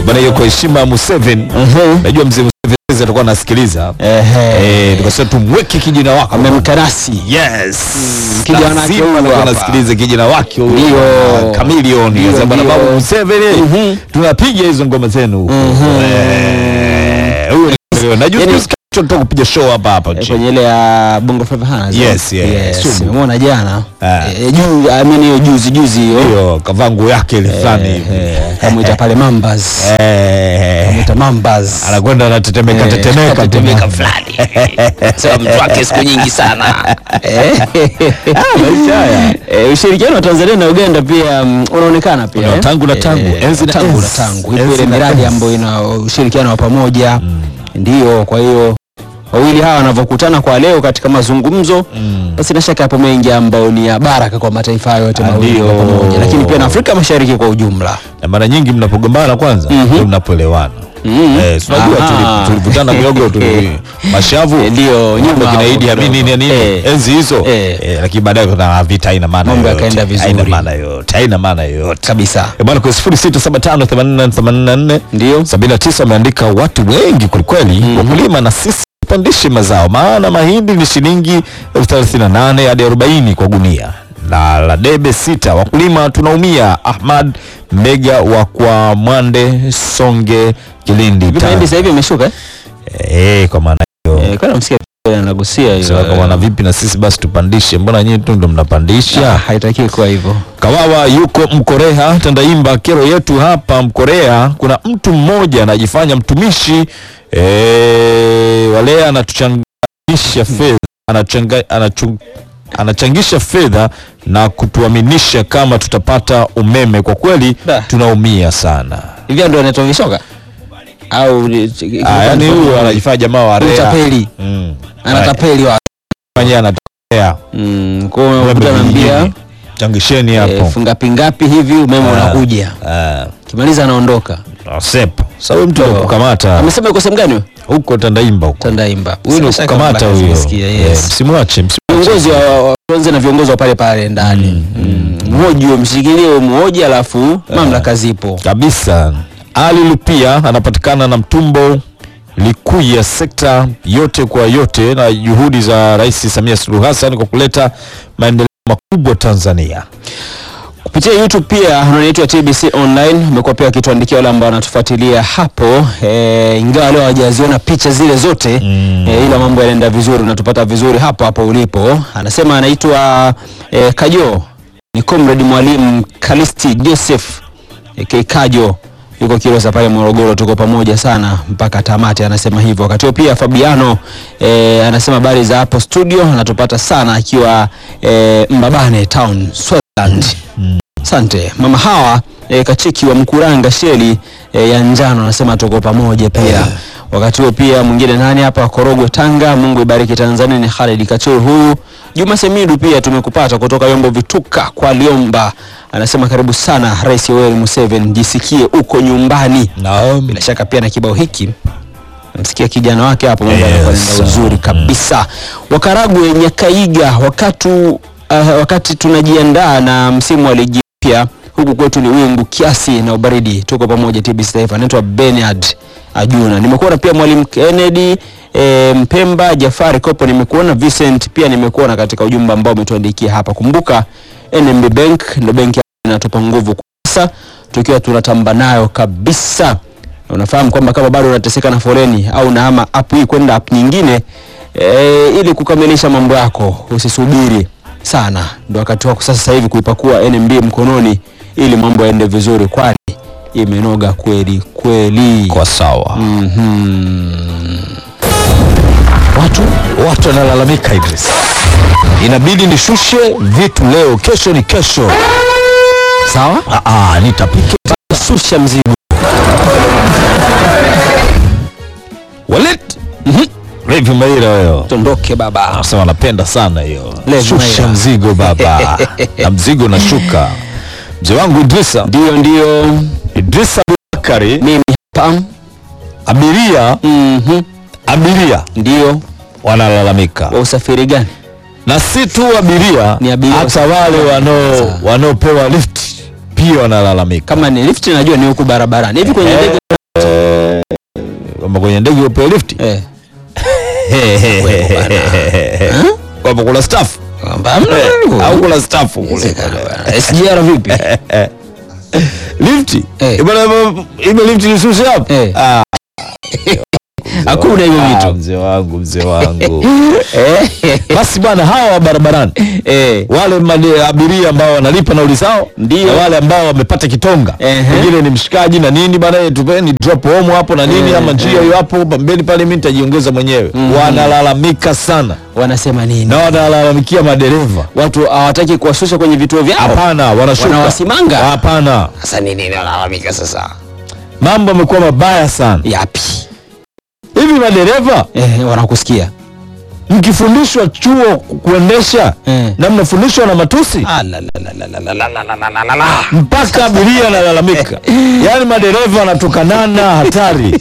bana, hiyo kwa heshima ya Museveni. Najua mzee Museveni atakuwa anasikiliza Ehe. eh, tukasema tumweke kijana wako Amemkarasi. Yes. kijana wake Lazima huyu anakuwa hapa. anasikiliza kijana wake huyu. Ndio. Ah, Chameleone. Ndio, Sasa bwana ndio. babu Museveni Mhm. tunapiga hizo ngoma zenu huko. Eh, huyu ni na juzi Yaani- juzi kutoka kupiga show hapa hapa Eh, nchini. kwenye ile ya Bongo Flava Hana. Yes, yeah, sugu. Nimemwona jana. Ah. Eh, juu I mean hiyo juzi juzi hiyo. Hiyo kavaa nguo yake ile fulani hivi. Eh, Kamwita pale Mambas. Eh, Kamwita Mambas. anakwenda anatetemeka Eh, tetemeka tetemeka fulani. Sema mtu wake siku nyingi sana. Eh. maisha haya. Eh, ushirikiano wa Tanzania na Uganda pia mm, unaonekana pia. Una eh? tangu na tangu, Eh, enzi na tangu na enzi. tangu. Ipo Enzi ile na miradi enzi. ambayo ina ushirikiano wa pamoja. Ndio, kwa hiyo wawili hawa wanavyokutana kwa leo katika mazungumzo basi na shaka yapo mengi ambayo ni ya baraka kwa mataifa hayo yote mawili kwa Ndio. pamoja, lakini pia na Afrika Mashariki kwa ujumla. na mara nyingi mnapogombana kwanza ndio mnapoelewana. Mhm. Eh, si unajua Aha. tuli- tulivutana miogo tuli mashavu Eh, ndio, nyuma nyuma kina hapo Idi Amin kidogo. nini nini Eh. enzi hizo Eh. Eh, lakini baadaye kuna vita haina maana Mambo yoyote. yakaenda vizuri. haina maana yoyote haina maana yoyote Kabisa. Eh, bwana kwa 06758484 Ndio. 79 wameandika watu wengi kwelikweli wakulima na sisi tupandishe mazao maana mahindi ni shilingi elfu thelathini na nane hadi arobaini kwa gunia na la debe sita wakulima tunaumia ahmad mbega wa kwa mwande songe kilindi Hivi mahindi sasa hivi imeshuka eh? Eh, kwa maana hiyo Eh, kana msikia pia anagusia Sasa hiyo. kwa maana vipi na sisi basi tupandishe mbona nyinyi tu ndo Ah, mnapandisha haitakiwi kuwa hivyo. Kawawa yuko Mkorea, Tandaimba. Kero yetu hapa Mkorea, kuna mtu mmoja anajifanya mtumishi e, wale anatuchangisha fedha anachanga, anachu, anachangisha fedha na kutuaminisha kama tutapata umeme. Kwa kweli Da. tunaumia sana. Hivi ndio anaitwa vishoka? Au Ah, yani huyu anajifanya jamaa wa rea Utapeli. mm. Anatapeli wa. Fanya anatokea Mm, kwa hiyo unakuta anaambia changisheni eh, hapo fungapi ngapi hivi umeme Ah. unakuja. Ah, Kimaliza anaondoka. sepa. Sasa huyu mtu Oh. kukamata Amesema yuko sehemu gani? huyo? huko Tandaimba huko Tandaimba. huyu ni Sina shaka kukamata kwamba huyo nimesikia, Eh, yes. msimwache msimwache. Viongozi wa wa- tuanze na viongozi wa pale pale ndani. Mm. Mhoji huyo mshikilie huyo mhoji alafu mamlaka zipo. kabisa ali lupia anapatikana na mtumbo likuya sekta yote kwa yote na juhudi za rais samia suluhu hassan kwa kuleta maendeleo makubwa tanzania kupitia YouTube pia unaitwa TBC online umekuwa pia akituandikia wale ambao wanatufuatilia hapo e, ingawa leo hawajaziona picha zile zote Mm. e, ila mambo yanaenda vizuri unatupata vizuri hapo hapo ulipo anasema anaitwa e, Kajo ni comrade mwalimu Kalisti Joseph e, Kajo yuko Kilosa pale Morogoro, tuko pamoja sana mpaka tamati, anasema hivyo. Wakati huo pia Fabiano e, anasema habari za hapo studio, anatupata sana akiwa e, Mbabane town Swaziland. Asante mama hawa e, kachiki wa Mkuranga sheli e, ya njano anasema tuko pamoja pia. Wakati huo pia mwingine nani hapa Korogwe Tanga, Mungu ibariki Tanzania ni Khalid Kachuru huyu. Juma Semidu pia tumekupata kutoka Yombo Vituka kwa Liomba. Anasema karibu sana Rais Yoweri Museveni, jisikie uko nyumbani. naam Bila shaka pia na kibao hiki namsikia kijana wake hapo, mambo Yes. yanakuwa yanaenda uzuri kabisa. Wakaragwe Nyakaiga, wakati uh, wakati tunajiandaa na msimu wa ligi mpya, huku kwetu ni wingu kiasi na ubaridi. Tuko pamoja TBC Taifa. Anaitwa Bernard Ajuna. Nimekuona pia mwalimu Kennedy e, Mpemba Jafari Kopo, nimekuona Vincent pia nimekuona katika ujumbe ambao umetuandikia hapa. Kumbuka NMB Bank ndio benki inatupa nguvu sasa tukiwa tunatamba nayo kabisa. Na unafahamu kwamba kama bado unateseka na foleni au unahama app hii kwenda app nyingine e, ili kukamilisha mambo yako, usisubiri sana, ndio wakati wako sasa hivi kuipakua NMB mkononi ili mambo yaende vizuri, kwani imenoga kweli kweli. kwa sawa Mhm. watu watu wanalalamika Idris inabidi nishushe vitu leo kesho ni kesho Sawa, ah, ah, nitapika shusha mzigo. walet Levi Maira wewe Tondoke baba. anasema anapenda sana hiyo Levi shusha Maira. mzigo baba na mzigo unashuka mzee wangu Idrisa Ndio, ndio Idrisa Abubakari mimi hapa. abiria Mhm. abiria Ndio wanalalamika wa usafiri gani? na si tu abiria Ni abiria hata wale wanao Sasa. wanaopewa lift pia wanalalamika kama ni lift najua ni huku barabarani hivi kwenye Eh. ndege kwamba kwenye ndege upewe lifti Eh. kwamba kuna staff Kwamba hamna hivyo. au kuna staff kule Inawezekana bwana. SGR vipi? lifti Eh. Eh, bwana, ile lifti nisuse hapo Eh. Ah, Hakuna hivyo ah, vitu. mzee wangu mzee wangu Eh. basi bwana hawa wa barabarani Eh. wale made- abiria ambao wanalipa nauli zao Ndio. na wale ambao wamepata kitonga Ehe. pengine ni mshikaji na nini bana eh, tupeni drop home hapo na nini Eh, ama njia eh. hiyo hapo pembeni pale mimi nitajiongeza mwenyewe wanalalamika sana Wanasema nini? na wanalalamikia madereva Watu hawataki kuwashusha kwenye vituo vyao. hapana wanashuka Wanawasimanga? hapana Sasa nini wanalalamika sasa? mambo yamekuwa mabaya sana Yapi? hivi madereva Eh, wanakusikia. mkifundishwa chuo ku- kuendesha Eh. na mnafundishwa na matusi Ah, la, la, la, la, la, la, la, la, la, la, la, la. mpaka abiria analalamika yaani madereva wanatukanana hatari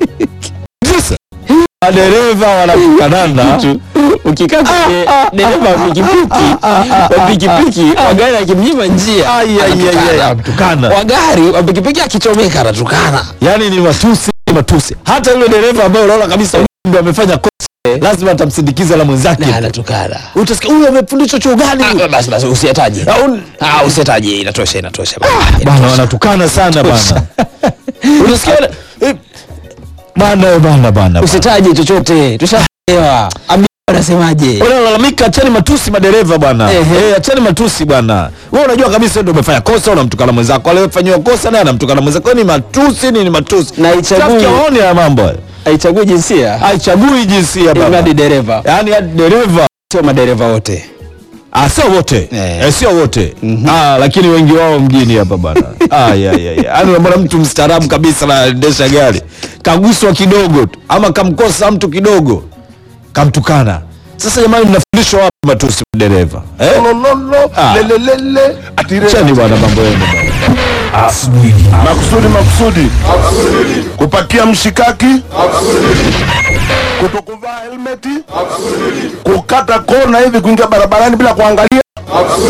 sasa madereva wanatukanana Ukikaa kwenye dereva wa pikipiki wa pikipiki wa gari akimnyima njia Ai, ai, ai, ai, anatukana. anatukana. wa gari wa pikipiki akichomeka anatukana. yaani ni matusi ni matusi hata yule dereva ambaye unaona kabisa ndio amefanya kosa lazima atamsindikiza la mwenzake Na anatukana. utasikia huyu amefundishwa chuo gani huyu?" Ah, Basi basi usiyataje. Au- Ah, usiyataje inatosha inatosha. bana wanatukana sana bana unasikia wale- eh, bana eh, bana bana bana. Usitaje chochote. Tushaelewa. Abi anasemaje? wanalalamika acheni matusi madereva bwana Ehe. eh, acheni matusi bwana wewe unajua kabisa ndio umefanya kosa unamtukana mwenzako aliyefanyiwa kosa naye anamtukana mwenzako ni matusi ni, ni matusi Na haichagui- Traffic hawaoni haya mambo haya. Haichagui jinsia. haichagui jinsia baba Imradi dereva. yaani hadi dereva Sio madereva wote. Ah, sio wote Eh. eh, sio wote ah, lakini wengi wao mjini hapa bana ah, ya, ya, ya. Yaani unamwona mtu mstaarabu kabisa anaendesha gari kaguswa kidogo tu ama kamkosa mtu kidogo kamtukana sasa jamani mnafundishwa wapi matusi dereva eh? lololo Ah. lelelele atire chani bwana mambo yenu bwana. makusudi makusudi kupakia mshikaki kutokuvaa helmeti kukata kona hivi kuingia barabarani bila kuangalia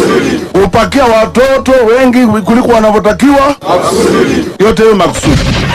kupakia watoto wengi kuliko wanavyotakiwa yote hiyo makusudi